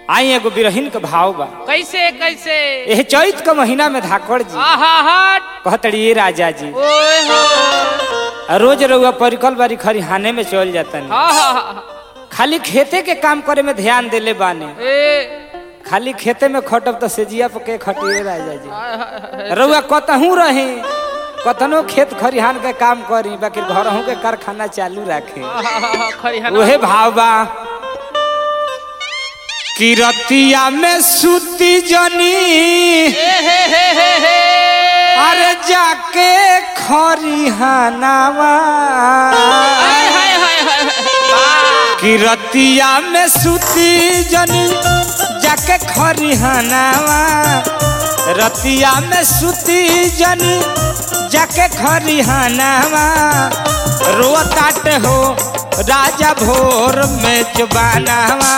आई एगो बिरहिन के भाव बा कैसे कैसे एह चैत के महीना में धाकड़ जी आहा हट कहतड़ी ये राजा जी ओए हो आ रोज रउआ परिकल बारी खरिहाने में चल जातन हा हा हा खाली खेते के काम करे में ध्यान देले बाने ए खाली खेते में खटब तो सेजिया पे के खटिए राजा जी हाय, हाय, हाय। रउआ कतहू रहे कतनो खेत खरिहान के काम करी बाकी घरहू के कारखाना चालू रखे आहा, हा, हा, खरिहाना उहे भाव बा किरतिया में सूती जनी ए हे हे हे हे अरे जाके खरिहानावा हाय हाय हाय हाय वाह किरतिया में सूती जनी जाके खरिहानावा रतिया में सूती जनी जाके खरिहानावा रोताट हो राजा भोर में जुबानावा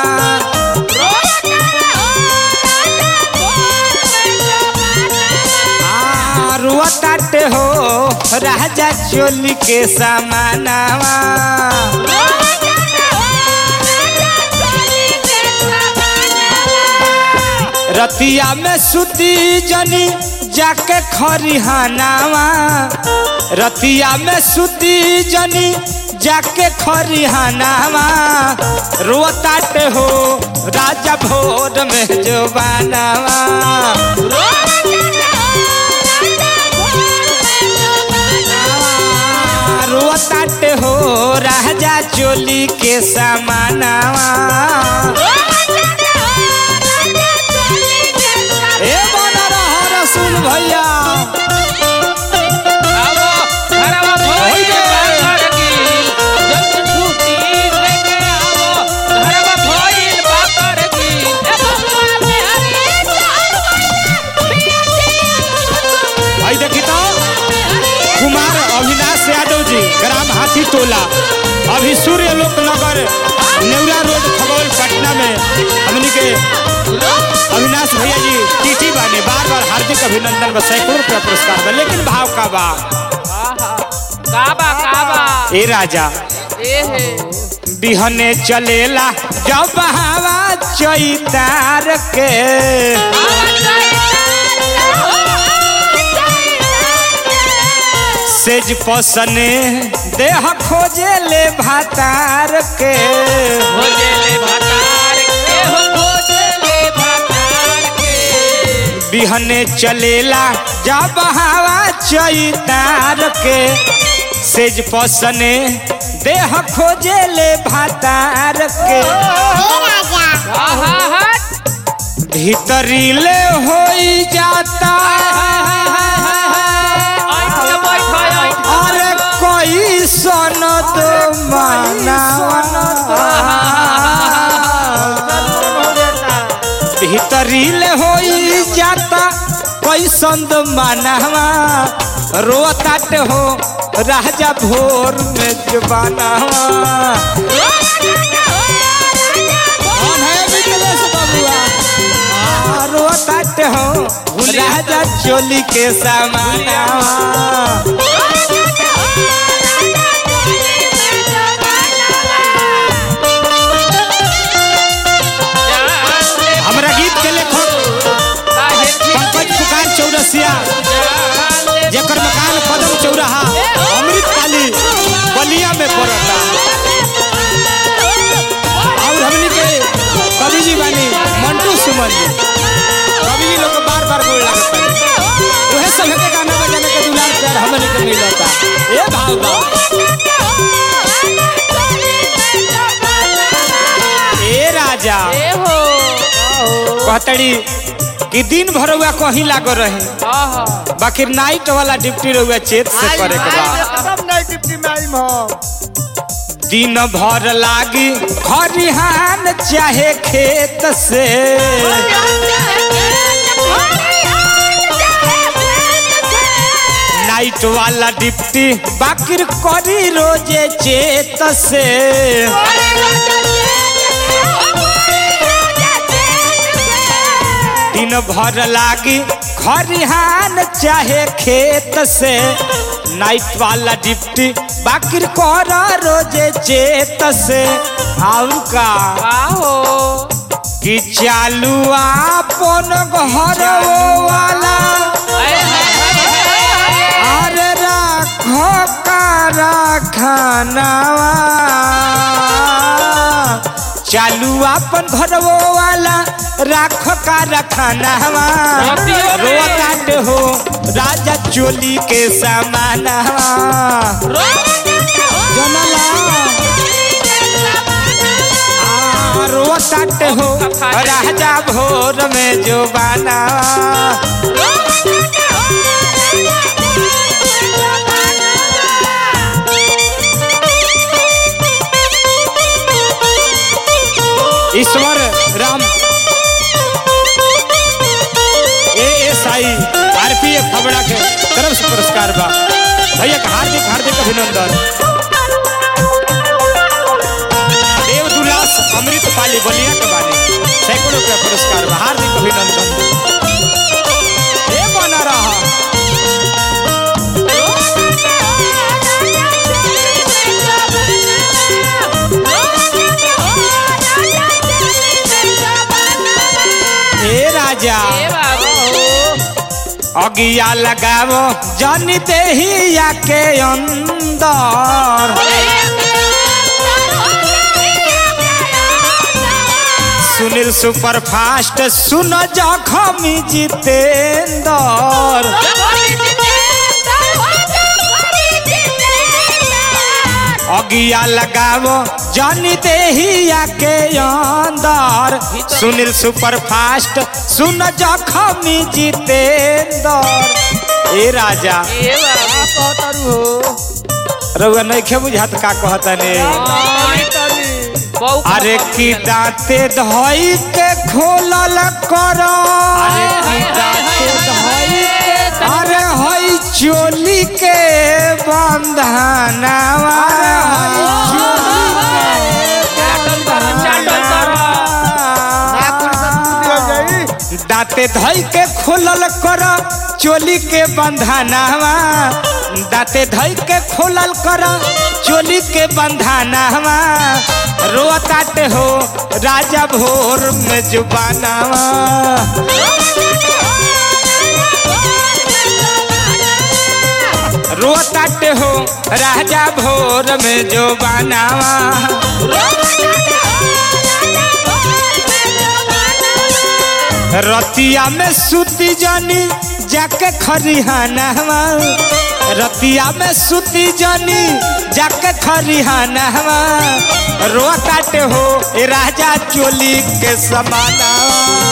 आ, रोताट हो राजा चोली के समानावा रतिया में सूती जनी जाके खरिहानावा रतिया में सूती जनी जाके खरिहानावा रोताट हो राजा भोर में जोबानावा रोताट हो राजा चोली के समानावा ए बना रहा रसूल भैया आवो घरवा भोई होइगे। बाकर गिल जल्दी छुट्टी लेके आवो घरवा भोई बाकर गिल भाई देखी तो कुमार अविनाश यादव जी ग्राम हाथी टोला अभी सूर्य लोक नगर नेवरा रोड खगौल पटना में हमनी के अविनाश भैया जी टीटी बाने बार बार हार्दिक अभिनंदन बा सैकड़ों रुपया पुरस्कार बा लेकिन भाव का बा आहा काबा काबा ए राजा ए हे बिहने चलेला जब हवा चैतार के सेज पसने देह खोजे ले भातार के भोजे ले भतार के हो भोजे ले भतार के बिहने चलेला जब हवा चैतार के सेज पसने देह खोजे ले भातार के आहा हट भीतरी ले होई जाता आई तो बैठो आई अरे कोई सन तो माना भीतरी ले होई जाता कोई संद मानवा रोताट हो राजा भोर में जबानवा कौन है मिथिलेश बबुआ आ, रोताट हो राजा चोली के समानवा हमरा गीत के लेखक पंकज पुकार चौरसिया जेकर मकान कदम चौराहा अमृत पाली बलिया में पड़ता और हमनी के कवि जी बानी मंटू सुमन जी कवि जी लोग को बार बार बोल लागत बानी उहे सब के गाना बजाने के दुलार प्यार हमनी के मिलता ए भाव बा ए राजा ए हो कहतड़ी कि दिन भर हुआ कहीं लागो रहे आहा बाकी नाइट वाला ड्यूटी रहुआ चेत से करे के बा सब नहीं डिप्टी में आई हम दिन भर लागी खरिहान चाहे खेत से नाइट वाला डिप्टी बाकी करी रोजे चेत से दिन भर लागी खरिहान चाहे खेत से नाइट वाला डिप्टी बाकी कर रोजे चेत से और का का हो कि चालू आपन घर वाला अरे राखो कारा खानावा चालू आपन घर वाला राखो कारा खानावा रतियों में। रोताट हो राजा चोली के समानावा जनला रोताट हो राजा भोर में जो बाना Ishwar Ram A S I RPF Khabra के तरफ से पुरस्कार बा भैया का हार्दिक हार्दिक अभिनंदन देवदुलास अमृत पाली बलिया के बानी सैकड़ों रुपया पुरस्कार बा हार्दिक अभिनंदन ए बना रहा ए राजा अगिया लगावो जनी देहिया के अंदर सुनील सुपर फास्ट सुन जखमी जितेंद्र अगिया लगावो जनी देहिया के अंदर सुनील सुपर फास्ट सुन जखमी जितेंद्र ए राजा रउआ नइखे बुझात का कहतने अरे की दांते धोई के खोलल कर अरे की दांते धोई के अरे हई चोली के बंधनावा दांते धोई के खोलल कर चोली के बंधनावा दांते धोई के खोलल कर चोली के बंधनावा रोताट हो राजा भोर में जुबानावा रोताट हो राजा भोर में जो बनावा रतिया में सूती जानी जाके खरिहानवा रतिया में सूती जानी जाके खरिहानवा रोताट हो ए राजा चोली के समानावा